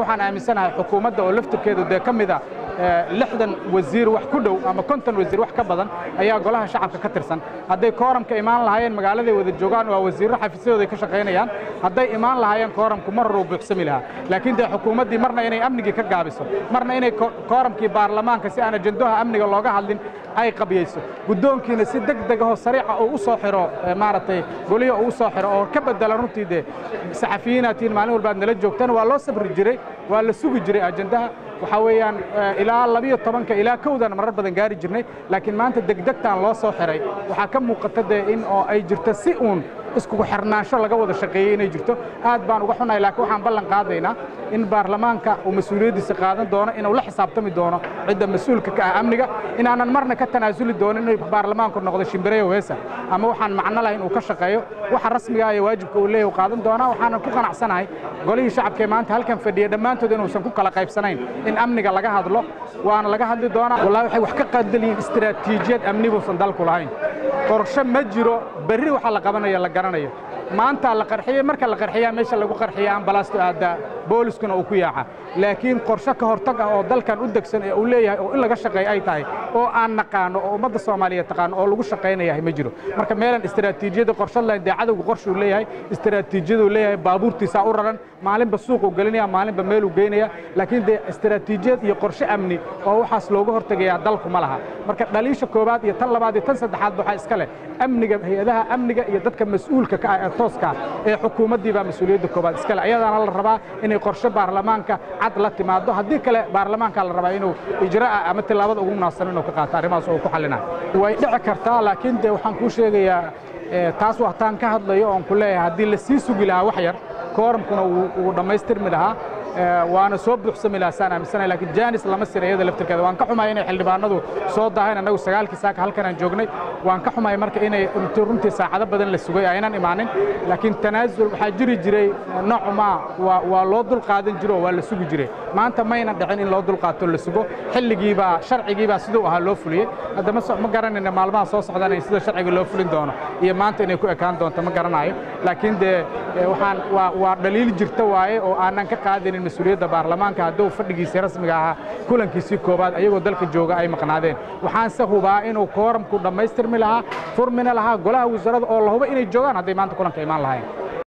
waxaan aaminsanahay xukuumadda oo laftirkeedu dee ka mida lixdan wasiir wax ku dhow ama konton wasiir wax ka badan ayaa golaha shacabka ka tirsan hadday kooramka imaan lahaayeen magaaladay wada joogaan waa wasiirro xafiisyadooday ka shaqaynayaan hadday imaan lahaayeen kooramku mar hore uu buuxsami lahaa laakiin dee xukuumaddii marna inay amnigii ka gaabiso marna inay kooramkii baarlamaanka si aan ajendaha amniga looga hadlin ay qabyayso guddoonkiina si deg degahoo sariica uu u soo xiro maaragtay goliyo uu u soo xiro oo ka bedela runtii dee saxafiyiinaatiin maalin walba aad nala joogtaan waa loo sabri jiray waa la sugi jiray ajendaha waxaa weeyaan ilaa labiyo tobanka ilaa kowdan marar badan gaari jirnay laakiin maanta degdegtaan loo soo xiray waxaa ka muuqata dee in oo ay jirto si uun iskugu xirnaansho laga wada shaqeeyey inay jirto aad baan uga xunahay laakiin waxaan ballan qaadaynaa in baarlamaanka uu mas-uuliyaddiisa qaadan doono inuu la xisaabtami doono cidda mas-uulka ka ah amniga inaanan marna ka tanaasuli doonin inuu baarlamaanku noqdo shimbireyo weesa ama waxaan macno lahayn uu ka shaqeeyo waxa rasmiga iyo waajibka uu leeyahy qaadan doonaa waxaanan ku qanacsanahay golihii shacabka ee maanta halkan fadhiya dhammaantood inuusan ku kala qaybsanayn in amniga laga hadlo waana laga hadli doonaa wallahi waxay wax ka qadaliyiin istiraatiijiyad amni buusan dalku lahayn qorshe ma jiro berri waxa la qabanayo la garanayo maanta la qarxiyey marka la qarxiyaa meesha lagu qarxiya ambalaastu aaddaa booliskuna uu ku yaaca laakiin qorshe ka hortag ah oo dalkan u degsan ee uu leeyahay oo in laga shaqeeyo ay tahay oo aan naqaano oo ummadda soomaaliyeed taqaano oo lagu shaqaynayahay ma jiro marka meelan istiraatiijiyada qorshad lahayn dee cadowga qorshuu leeyahay istiraatiijiyaduu leeyahay baabuurtiisaa u raran maalinba suuquu gelinaya maalinba meeluu geynaya laakiin dee istiraatiijiyad iyo qorshe amni oo waxaas looga hortegayaa dalku ma laha marka dhaliisha koowaad iyo tan labaad iyo tan saddexaad waxaa iska leh amniga hay-adaha amniga iyo dadka mas-uulka ka ah ee tooska ee xukuumaddii baa mas-uuliyadda koowaad iska leh ayadaana la rabaa inay qorshe baarlamaanka cad la timaado haddii kale baarlamaanka la rabaa inuu ijra'a ama tillaabada ugu munaasano inuu ka qaato arrimahaas oo ku xallinayo way dhici kartaa laakiin dee waxaan kuu sheegayaa taas waxtaan ka hadlayo oon ku leeyahay haddii la sii sugi lahaa wax yar kooramkuna uu dhammaystirmi lahaa waana soo buuxsami lahaa saan aaminsanahay laakiin jaanis lama sira iyada laftirkeeda waan ka xumahay inay xildhibaanadu soo daahayn annagu sagaalkii saaka halkan aan joognay waan ka xumahay marka inay runtii saacado badan la sugay aynan imaanin laakiin tanaasul waxaa jiri jiray noocumaa waa loo dul qaadan jiro oo waa la sugi jiray maanta maynan dhicin in loo dul qaato la sugo xilligiibaa sharcigiibaa siduu ahaa loo fuliyey hadda ma garanayna maalmaha soo socdaan sida sharciga loo fulin doono iyo maanta inay ku ekaan doonto ma garanayo laakiin dee waxaan waa dhaliil jirta waaye oo aanan ka qaadanin mas-uuliyadda baarlamaanka hadduu fadhigiisii rasmiga ahaa kulankiisii koowaad ayagoo dalka jooga ay maqnaadeen waxaanse hubaa inuu kooramku dhammaystirmi lahaa furmina lahaa golaha wasaaradda oo la huba inay joogaan hadday maanta kulanka imaan lahayn